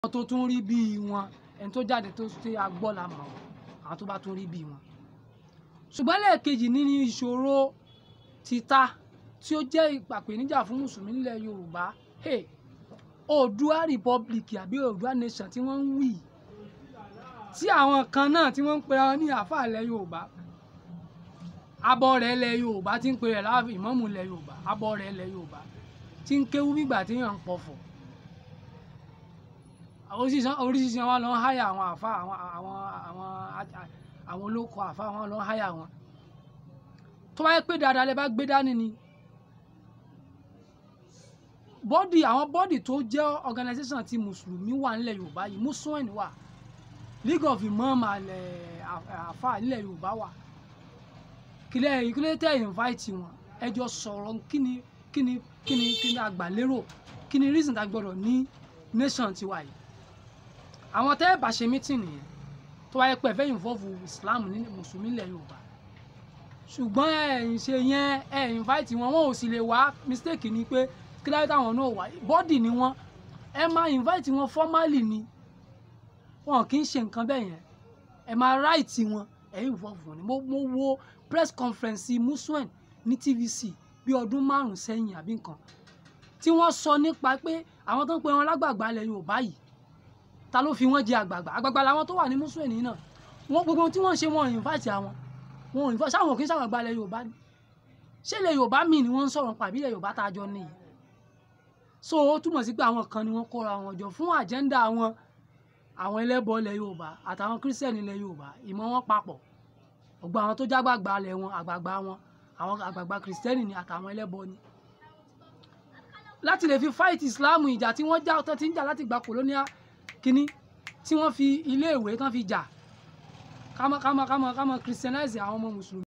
àwọn tó tún rí bíi wọn ẹni tó jáde tó ṣe agbọ́ la mọ̀ àwọn tó bá tún rí bíi wọn. ṣùgbọ́n lẹ́ẹ̀kejì nínú ìṣòro títa tí ó jẹ́ ìpàpéníjà fún mùsùlùmí nílẹ̀ yorùbá hey, oòdùà republic àbí oòdùà nation tí wọ́n ń wí tí àwọn kan náà tí wọ́n ń pera wọn ní àáfàá ilẹ̀ yorùbá abọ́ rẹ̀ ilẹ̀ yorùbá tí ń pè rẹ̀ láàfin ìmáàmù ilẹ̀ yorùbá abọ́ rẹ̀ ilẹ̀ yorùbá tí ń kéwú bígbà tí yàn ń pọ̀fọ̀ oríṣiríṣi oríṣiríṣi wọn lọ ń háyà àwọn àfa àwọn àwọn àwọn àwọn olóko àfa wọn lọ ń háyà wọn tó bá yẹ pé dáadáa lẹ bá gbé dání ni bọ́dì àwọn bọ́dì tó jẹ́ organisation ti mùsùlùmí wà nílẹ̀ yorùbá yìí muslim wà league of imam alẹ àfa nílẹ̀ yorùbá wà kílẹ̀ ìkílẹ̀ tẹ̀ invite wọn ẹ jọ sọ̀rọ̀ kíni kíni kíni kíni àgbàlérò kíni reason tá a gbọ́dọ̀ ní nation tiwa yìí àwọn tẹ́ ẹ bá ṣe meeting nìyẹn tó wáyé pé ẹ fẹ́ involve islam ní mùsùlùmí ilẹ̀ yorùbá ṣùgbọ́n ẹ̀yin ṣe yẹn ẹ̀ invite wọn wọn ò sì lè wá mistake ni pé kí láyé táwọn náà wá bọ́dì ni wọ́n ẹ máa invite wọn formally ni wọn kì í ṣe nǹkan bẹ́ẹ̀ yẹn ẹ máa right wọn ẹ̀ involve wọn ni mo mo wo press conference musuen ní tvc bí ọdún márùn sẹ́yìn àbí nǹkan tí wọ́n sọ nípa pé àwọn tó ń pe wọn lágbàgbà ilẹ̀ yorùbá yìí ta ló fi wọ́n jẹ àgbàgbà àgbàgbà làwọn tó wà ní musuen yìí náà wọ́n gbogbo tí wọ́n ṣe wọn invite àwọn wọn ò ní fọ sáwọn kì í ṣàgbàgbà ilẹ̀ yorùbá ni ṣé ilẹ̀ yorùbá míì ni wọ́n ń sọ̀rọ̀ pàbí ilẹ̀ yorùbá tá a jọ nìyí so ó túmọ̀ sí pé àwọn kan ni wọ́n kóra wọn jọ fún àjẹ́ndà wọn àwọn ẹlẹ́bọ ilẹ̀ yorùbá àtàwọn kírísítẹ́nì ilẹ̀ yorùbá ìmọ̀ wọn papọ̀ gbogbo àwọn tó jágbàgbà ilẹ̀ wọn àgbàgbà wọn àwọn àgbàgbà kírísítẹ́nì ni àtàwọn ẹlẹ́bọ ni láti lè fi fight islam ìjà tí wọ́n já tó ti ń jà láti gba colonial kínní tí wọ́n fi iléèwé tán fi jà kámọ́ kámọ́ kámọ́ kámọ́ christianize àwọn ọmọ mùsùlùmí.